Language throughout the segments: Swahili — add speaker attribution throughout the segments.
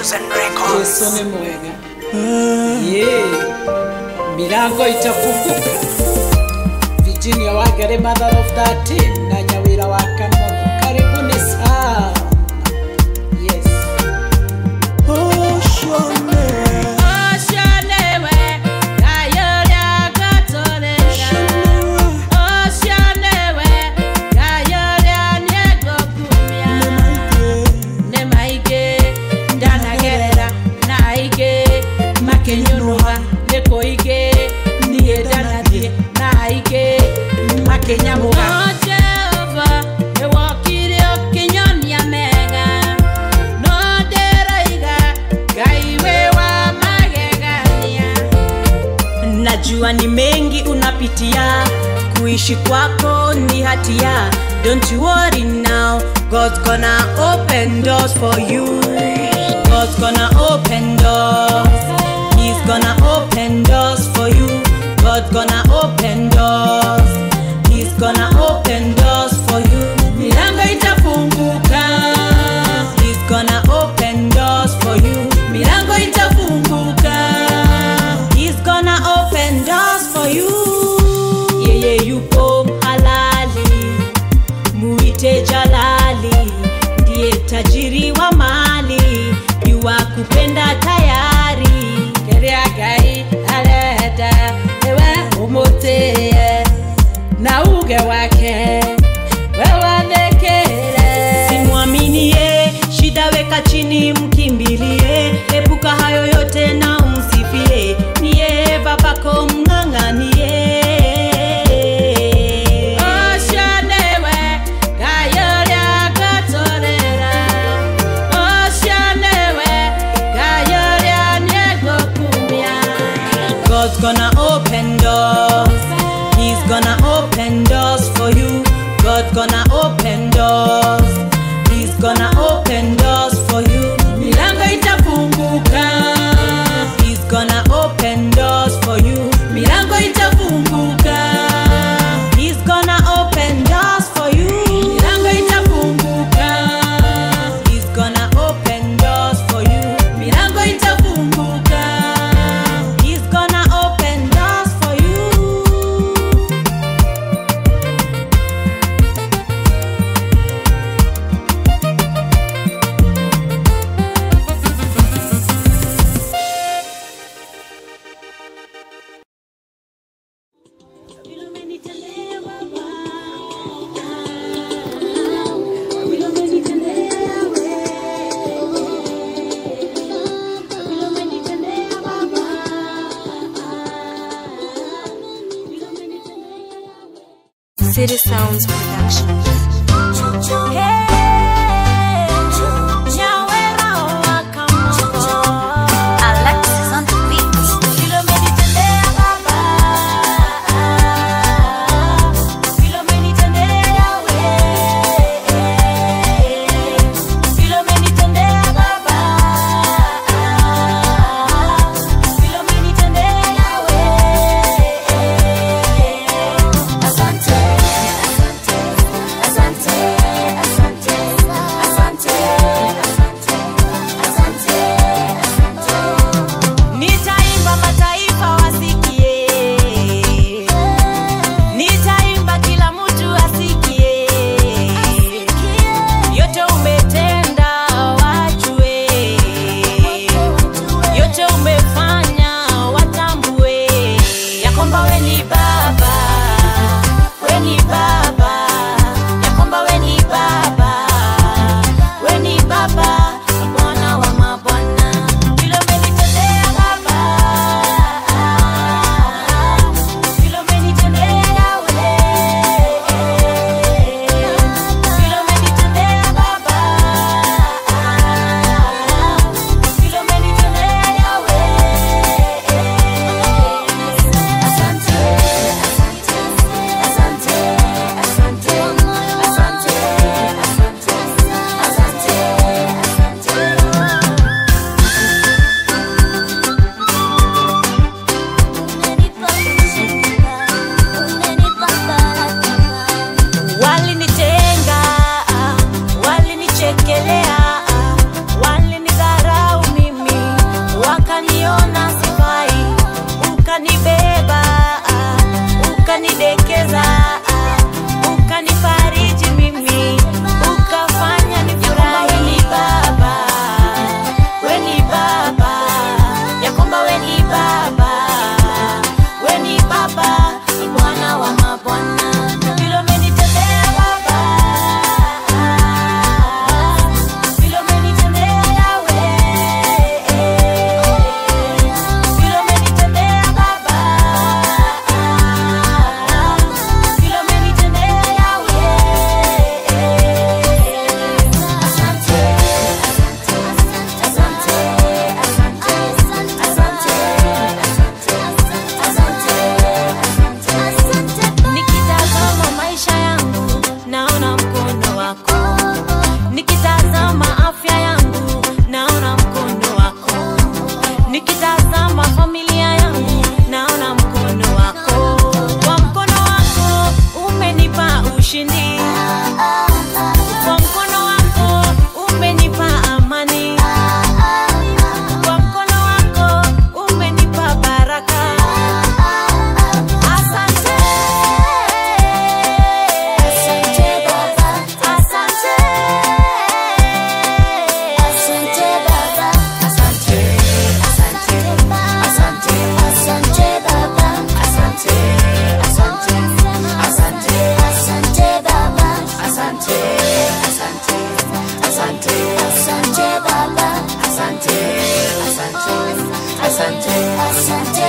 Speaker 1: Chosen Records.
Speaker 2: Yesu ni mwega. Ye. Milango itafunguka. Virginia Wangari mother of 13 na Nyawira wa Kamogo. Karibuni sana. Yes.
Speaker 3: Kenyamuga. Oh, Jehovah, ewokire okinyonia mega nonderaiga ngai we wa magegania
Speaker 4: najua ni mengi unapitia kuishi kwako ni hatia don't you worry now god's gonna open doors for you god's gonna open doors he's gonna open doors for you god's gonna open doors he's gonna open doors for you
Speaker 3: milango itafunguka
Speaker 4: he's gonna open doors for you
Speaker 3: milango itafunguka
Speaker 4: He's gonna open doors for you. Yeye yupo halali, muite jalali, ndiye tajiri wa mali, yuwa kupenda tayari.
Speaker 3: keria ngai arenda ewe umutie na uge wake wewathikire
Speaker 4: Simwaminie, shida weka chini, mkimbilie, epuka hayo yote na umsifie, niye babako mng'ang'anie.
Speaker 3: Oshanewe, gayoria gatorera. Oshanewe, gayoria niegokumia.
Speaker 4: God's gonna open doors. He's gonna open doors for you. God's gonna open doors. He's gonna open doors for you.
Speaker 3: Milango itafunguka.
Speaker 4: He's gonna open doors for you.
Speaker 3: Milango itafunguka.
Speaker 4: He's gonna open doors for you.
Speaker 3: Milango itafunguka.
Speaker 4: He's gonna open doors for you.
Speaker 3: Milango itafunguka.
Speaker 4: He's gonna open doors for you.
Speaker 5: City Sounds Production. Alexis on the beat.
Speaker 6: Asante, asante,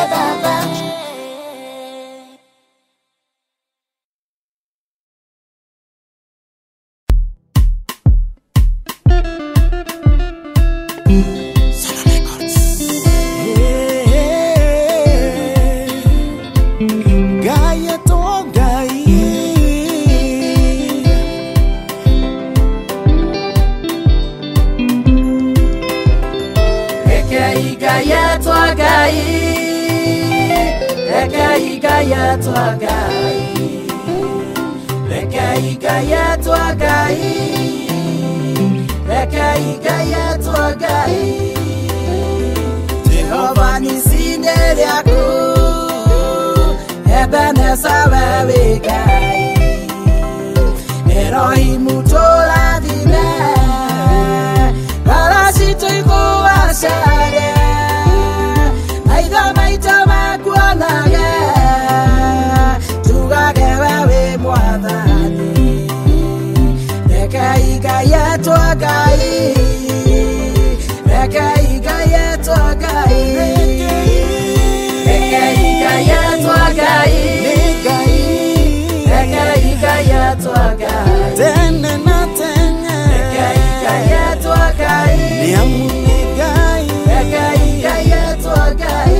Speaker 1: baba Gaia to gai
Speaker 3: Rekei Ngai etwa Ngai Rekei Ngai etwa Ngai Rekei Ngai etwa Ngai Rekei Ngai etwa Ngai Jehova nisinde rĩaku Ebeneza wewe Ngai Erohimu tũrathime Paracito iguacage Maitho maitũ makuonage Tugage wewe mwathani Rekei Ngai etwa Ngai Rekei Ngai etwa Ngai Rekei Ngai etwa Ngai
Speaker 1: Gai
Speaker 3: Rekei Ngai etwa Ngai
Speaker 1: Tene na tene
Speaker 3: Rekei Ngai etwa Ngai
Speaker 1: Niamune gai
Speaker 3: Rekei Ngai etwa Ngai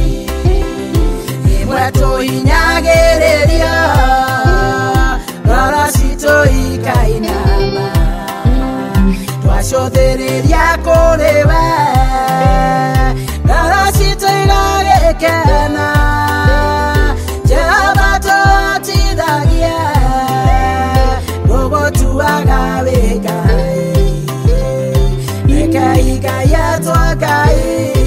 Speaker 3: Imwe tũhinyagĩrĩria Ngoro citũ ikainama Twacũthĩrĩria kũrĩ we Ngoro citũ igagĩkena Jehova tũhotithagia Gũgũtuaga wĩ Ngai Rekei Ngai etwa Ngai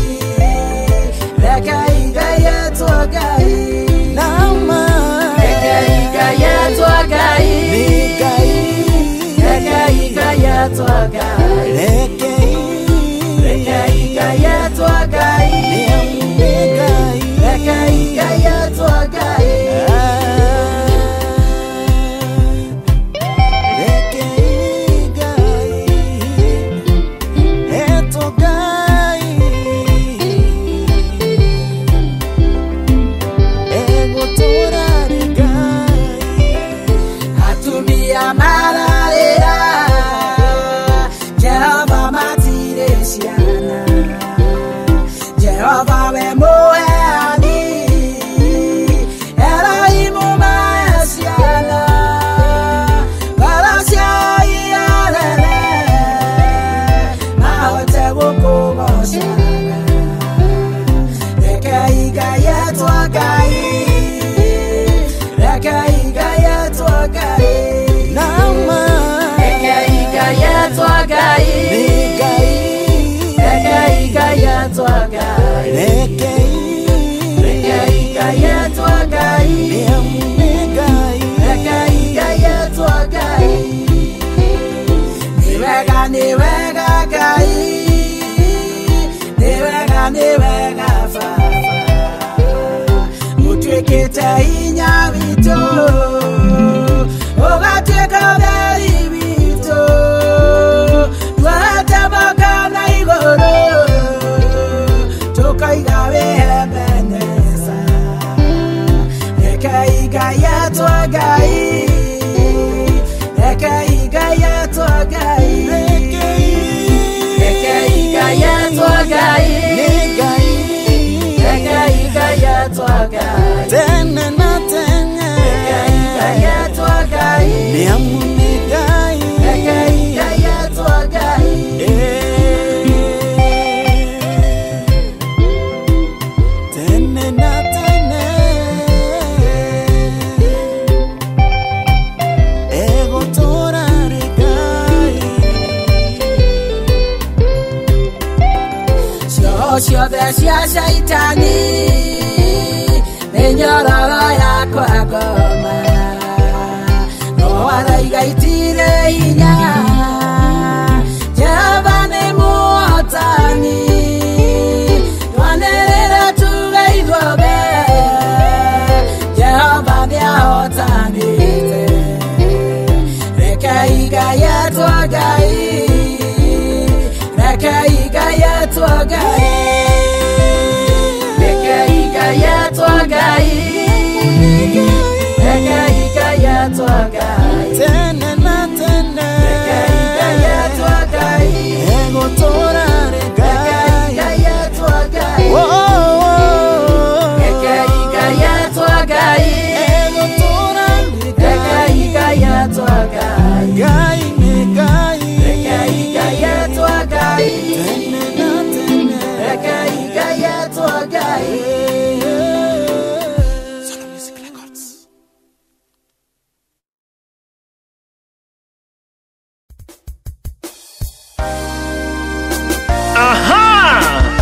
Speaker 3: Rekei Ngai etwa Ngai
Speaker 1: Nama
Speaker 3: Rekei Ngai etwa Ngai
Speaker 1: Gai
Speaker 3: Rekei Ngai etwa Ngai
Speaker 1: Rekei
Speaker 3: Rekei Ngai etwa Ngai
Speaker 1: Niamune gai
Speaker 3: Rekei Ngai etwa Ngai
Speaker 1: Rekei gai Eto gai Ego torare gai
Speaker 3: atumia mararĩra jehova matirĩ ciana jehova we mũheani erohimu mae ciana ngoro ciao iarere mahote gũkũgocaga rekei ngai etwa ngai rekei ngai etwa ngai
Speaker 1: Nama
Speaker 3: rekei ngai etwa ngai
Speaker 1: Gai
Speaker 3: rekei ngai etwa ngai
Speaker 1: Rekei
Speaker 3: rekei ngai etwa ngai
Speaker 1: Niamune gai
Speaker 3: rekei ngai etwa ngai nĩ wega nĩ wega ngai nĩ wega nĩ wega baba ũtuĩkĩte hinya witũ ũgatuĩka ũtheri witũ twahete moko na igũrũ tũkaiga wĩhemenesa rekei ngai etwa ngai rekei ngai etwa ngai rekei ngai etwa ngai
Speaker 1: Gai
Speaker 3: rekei ngai etwa ngai
Speaker 1: Tene na tene
Speaker 3: rekei ngai etwa ngai
Speaker 1: Niamune gai
Speaker 3: rekei ngai etwa ngai
Speaker 1: Tene na tene Ego torare gai
Speaker 3: cioho ciothe cia caitani nĩ nyororo yakwa ngoma no araiga itirĩ hinya jehova nĩ mũhotani twanĩrĩre tuge ithuothe jehova nĩ ahotanĩte rekei ngai etwa ngai rekei ngai etwa ngai rekei ngai Ngai Ngai Ngai atwa Ngai
Speaker 1: tene na tene
Speaker 3: Ngai Ngai atwa Ngai
Speaker 1: egũtũra rĩ
Speaker 3: Ngai
Speaker 1: Ngai
Speaker 3: Ngai atwa Ngai
Speaker 1: Oh, oh, oh.
Speaker 3: Ngai Ngai atwa Ngai
Speaker 1: egũtũra rĩ
Speaker 3: Ngai Ngai atwa Ngai
Speaker 1: Ngai nĩ Ngai
Speaker 3: Ngai Ngai atwa Ngai
Speaker 1: tene na tene
Speaker 3: Ngai Ngai atwa Ngai
Speaker 6: Aha!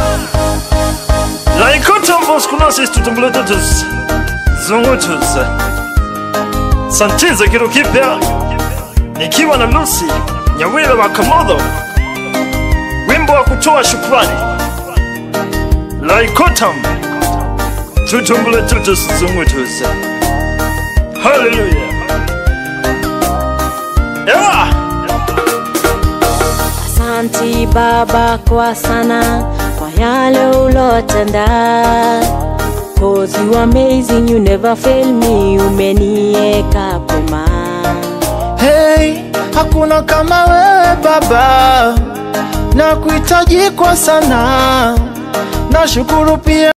Speaker 6: Laikota mboskunasis tutumbuletotus zungutus santiza kitu kipya nikiwa na Lucy Nyawira wa Kamodo, wimbo wa kutoa shukrani. Laikotam tutumbuletotus zungutus. Haleluya! Yeah!
Speaker 4: Asanti Baba kwa sana kwa yale ulotenda. Cause you amazing, you never fail me, umenieka pema.
Speaker 7: Hey, hakuna kama wewe Baba, na kuhitaji kwa sana. Nashukuru pia